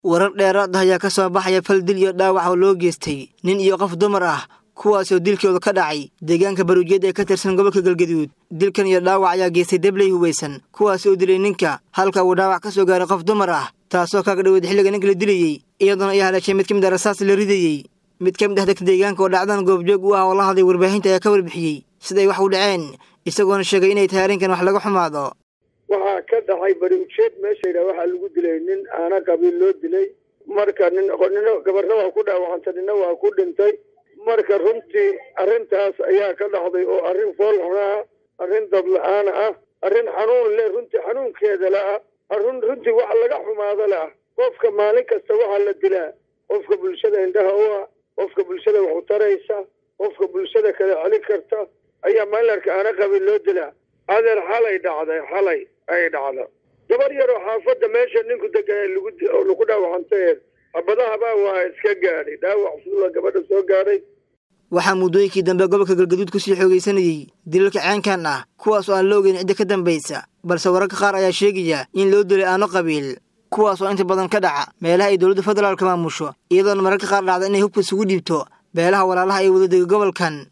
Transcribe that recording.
warar dheeraad ah ayaa ka soo baxaya fal dil iyo dhaawac oo loo geystay nin iyo qof dumar ah kuwaasoo dilkooda ka dhacay deegaanka baruujeed ee ka tirsan gobolka galgaduud dilkan iyo dhaawac ayaa geystay debley hubaysan kuwaas oo dilay ninka halka uu dhaawac ka soo gaaray qof dumar ah taasoo kaaga dhaweyd xilliga ninka la dilayey iyadoona ay haleeshay mid ka mid a rasaas la ridayey mid ka mid ah dadka deegaanka oo dhacdan goobjoog u ah oo la hadlay warbaahinta ayaa ka warbixiyey siday wax u dhaceen isagoona sheegay inay tahay arrinkan wax laga xumaado waxaa ka dhacay bari ujeed meesha yidhaha waxaa lagu dilay nin aana qabiil loo dilay marka nin nina gabarna waa ku dhaawacantay nina waa ku dhintay marka runtii arrintaas ayaa ka dhacday oo arrin foolxunaa arrin dadla-aan ah arrin xanuun leh runtii xanuunkeeda le ah arrin runtii wax laga xumaado le ah qofka maalin kasta waxaa la dilaa qofka bulshada indhaha u ah qofka bulshada wax u taraysa qofka bulshada kala celin karta ayaa maalinarka aana qabiil loo dilaa adeer xalay dhacday xalay ay dhacda gabar yaroo xaafadda meesha ninku degan oo lagu dhaawacantay habadahabaa waa iska gaadhay dhaawac suula gabadha soo gaadhay waxaa muddooyinkii dambe gobolka galgaduud kusii xoogaysanayey dilalka ceenkan ah kuwaas oo aan la ogeyn cidda ka dambaysa balse wararka qaar ayaa sheegaya in loo dilay aano qabiil kuwaas oo inta badan ka dhaca meelaha ay dowladda federaalka maamusho iyadoona mararka qaar dhacda inay hubka isugu dhiibto beelaha walaalaha ay wadadega gobolkan